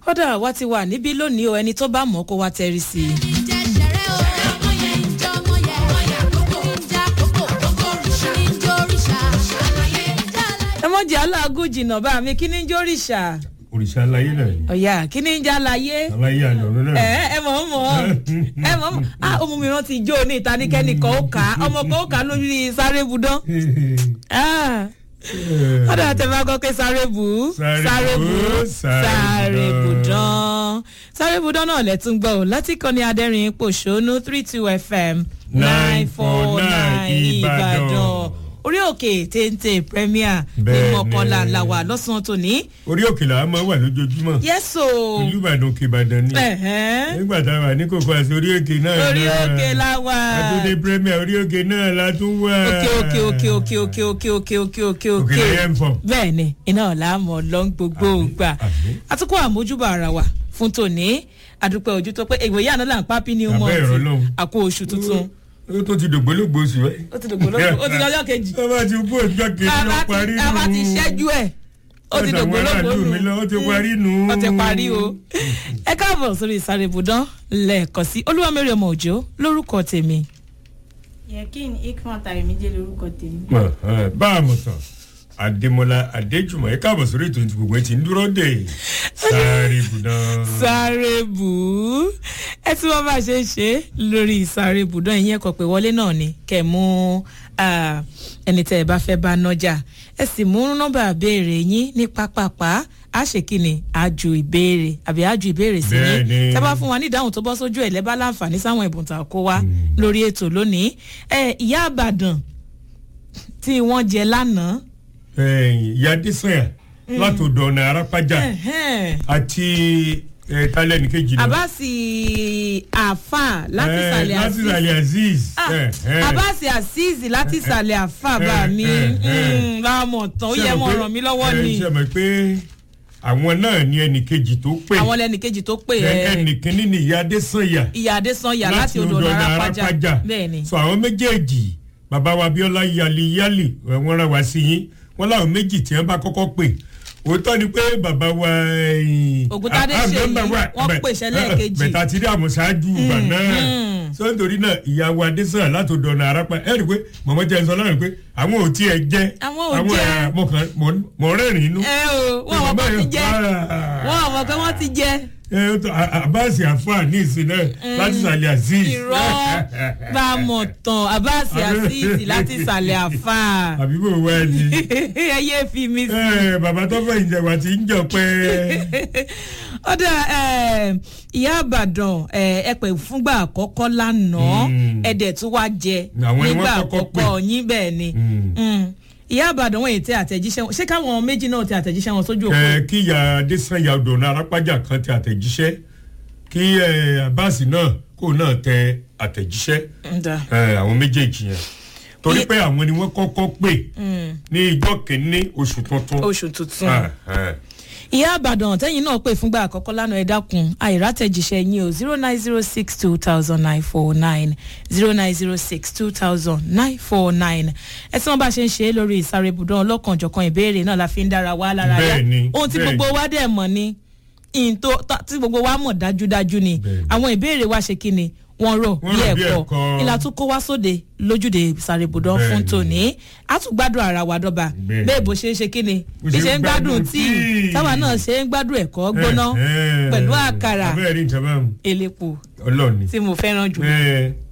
kódà wá ti wà níbí lónìí o ẹni tó bá mọ̀ kó wá tẹrí sí i. ẹ mọ̀ jẹ́ aláàgùn jìnnà bá mi kí ni ń jórìṣà òrìṣà aláyé náà ni ọ̀yà kí ni ń já láyé aláyé àjọ̀rún náà ẹ ẹ mọ̀ mọ̀ ẹ mọ̀ mọ̀ ah ọmọ mi rántí jó ní ìtaníkẹ́ni kan ó kà á ọmọ kan ó kà á lórí sáré budán ah ọ̀dà tẹ bá gbọ́ pé sáré bù ú Sáré bù ú, sáré sáré budán. budán sáré budán náà lẹ́tún gbọ́ ò láti kọ́ ní adẹ́rìn pòṣónú three two fm nine four nine ìbàdàn orí òkè téńté premier ní Bẹ́ẹ̀ni. mọ̀kànlá làwà lọ́sàn-án tòní. orí òkè làwọn máa wà lójoojúmọ́ yẹ́sò ìlú ìbàdàn òkè ìbàdàn ni ẹ̀hẹ́n. nígbà tá a wà ní kókó àti orí òkè náà orí náà. òkè làwà. àtúndé premier orí òkè náà la tún wà. òkè òkè òkè òkè òkè òkè òkè òkè òkè òkè òkè lẹ́yìn fọ̀. bẹ́ẹ̀ ni iná ọ̀la mọ̀ lọ ń gbogbo Àmín, gbà àmín. àtúkọ̀ àmójúbà ara wa fún tòní àdúpẹ́ ojú tó pé ìwòye àná là ń pa pín ní Àbẹ́ mọ́ọ̀tì ẹ̀rọ lọ́hùn. àkó oṣù tuntun ó tó ti dògbólógbò oṣù rẹ. ó ti dògbò lóko ó ti lọ́jọ́ kejì ó bá ti kú òjò kejì lọ Bàbá parí ti- nù. bàbá ti ṣẹ́jú ẹ̀ ó ti Ọ̀dọ̀ dògbò àwọn lóko aráàlú mi lọ, ó ti parí nù. ó ti parí o ẹ káàbọ̀ sórí ìsáré ibùdán lẹ́ẹ̀kan sí olúwamẹ́rì ọmọ òjò lórúkọ tèmi yẹkin ikman tàyẹmídé lorúkọ tèmi. Mọ̀, ẹ̀, bá a mọ̀ tán adémọlá adéjùmọ̀ ẹ káàbọ̀ sórí ètò ìtìgbò gbẹ̀ tí ń dúró dé sáré ibùdán. sáré bù ú ẹ tí wọn bá ṣe ń ṣe lórí ìsáré bùdán ìyẹn kọ pé wọlé náà ni kẹ mú ah, ẹni tẹ ẹ bá fẹ bá nọjà ẹ sì mú nọmba béèrè yín ní pápápá a ṣe kíni àjù ìbéèrè àbí àjù ìbéèrè sí yín Bẹ́ẹ̀ni. tẹ bá fún wa ní ìdáhùn tó bọ́ sójú ẹ̀ lẹ́bàá láǹfààní sáwọn ẹ̀bùn tá a kó wa lórí ètò lónìí ẹ ìyá àbàdàn tí wọ́n jẹ lánàá ẹ̀yìn ìyá dísànyà látòdò ọ̀nà arápájà ẹ̀hẹ́n. àti ẹ̀, tálẹ́nì kejì náà. àbáàsì àfà láti Ẹ̀, sàlẹ̀ láti sàlẹ̀ azeez. Ah, ẹ̀, ẹ̀. abasi azeez láti ìsàlẹ̀ àfàbà mi eh, eh. láàmọ̀ tán ó yẹ mọ̀ ràn mí lọ́wọ́ ni ṣe mọ̀ pé àwọn náà ní ẹnì kejì tó pè àwọn lẹ́nu kejì tó pè Ẹ- ẹ́ ẹnì kínní ni ìyá adésànyà ìyá adésanya láti odò ọ̀nà arápájà bẹ́ẹ̀ ni so àwọn méjèèjì bàbá wa abiola yali yali ẹ, wọ́n rán wa sí yín wọ́n láwọn méjì tí wọ́n bá kọ́kọ́ pè òótọ́ ni pé bàbá wa ẹ̀yìn, Ògúntádé ah, ah, Ṣèyí, member wa, wọ́n bẹ̀- pèsè lẹ́ẹ̀kejì. bẹ̀tà ti rí àmọ̀ ṣáájú ìgbà náà so nítorí náà ìyá wa adésànyà láti odò ọ̀nà arápá ẹ rí i pé mọ̀mọ́ jẹ́ sọ lánàá pé àwọn ò tiẹ̀ jẹ́ Àwọn ò jẹ́. ẹ̀, mo kàn mọ̀- mọ̀ rẹ́rìn-ín inú ẹ o wọn àwọn kan ti jẹ wọn àwọn kan wọn ti jẹ ẹ ó tó abáàsì àfáà ní ìsìn náà láti sàlẹ̀ azeez. irọ́ bá a mọ̀ tán abasi azeez láti ìsàlẹ̀ àfà àbí bò wá ni. ẹ yé fi mi sí. ẹ bàbá tó fẹ́ ìjẹ̀wà tí ń jọ pẹ́. ọ̀dà eh, ìyá àbàdàn eh, ẹ pè fúngbà àkọ́kọ́ lánàá Mm. ẹ̀dẹ̀ tó wá jẹ Àwọn ni wọ́n nígbà kọ́kọ́ pè. àkọ́kọ́ yín bẹ́ẹ̀ ni Mm. Mm. ìyá àbàdàn wọ̀nyí tẹ àtẹ̀jíṣẹ́ wọn ṣé káwọn méjì náà tẹ àtẹ̀jíṣẹ́ wọn sójú òkú ẹ kí ìyá adésanya ọdọọ̀nà arápájà kan tẹ àtẹ̀jíṣẹ́ kí ẹ abáàsì náà kó náà tẹ àtẹ̀jíṣẹ́ Ǹda. ẹ àwọn méjèèjì yẹn torí Iye- pé àwọn ni wọ́n kọ́kọ́ pè ní ìjọ kìíní oṣù tuntun. oṣù tuntun Ah, ah. ìyá àbàdàn tẹ́yìn náà pè fúngbà àkọ́kọ́ lánàá ẹ dákun àìrátẹ̀jíṣẹ́ yín o zero nine zero six two thousand nine four nine zero nine zero six two thousand nine four nine ẹ tí wọ́n bá ṣe ń ṣe é lórí ìsáré ibùdó ọlọ́kanjọ̀kan ìbéèrè náà la fi ń dára wa lára yá Bẹ́ẹ̀ni, ohun tí bẹ́ẹ̀ni. gbogbo wa dẹ̀ mọ̀ ni ìyìn tó tó- tí gbogbo wa mọ̀ dájúdájú ni Bẹ́ẹ̀ni. àwọn ìbéèrè wa ṣe kí ni wọ́n rò Wọ́n bí rọ̀ bí ẹ̀kọ́ ẹ̀kọ́. ìlà tó kó wá sóde lójúde ìsáré ibùdó fún Bẹ́ẹ̀ni. tòní a tún gbádùn ara wa dọ́ba Bẹ́ẹ̀ni. bẹ́ẹ̀ bó ṣe ń ṣe kí ni Bó bí ṣe ṣe ń ń gbádùn gbádùn tíì tíì. táwa náà ṣe ń gbádùn ẹ̀kọ́ gbóná Eh, eh. pẹ̀lú àkàrà abẹ́rẹ́ rí nǹkan báwọn elépo ọlọ́ọ̀ni. tí mo fẹ́ràn jù. ẹ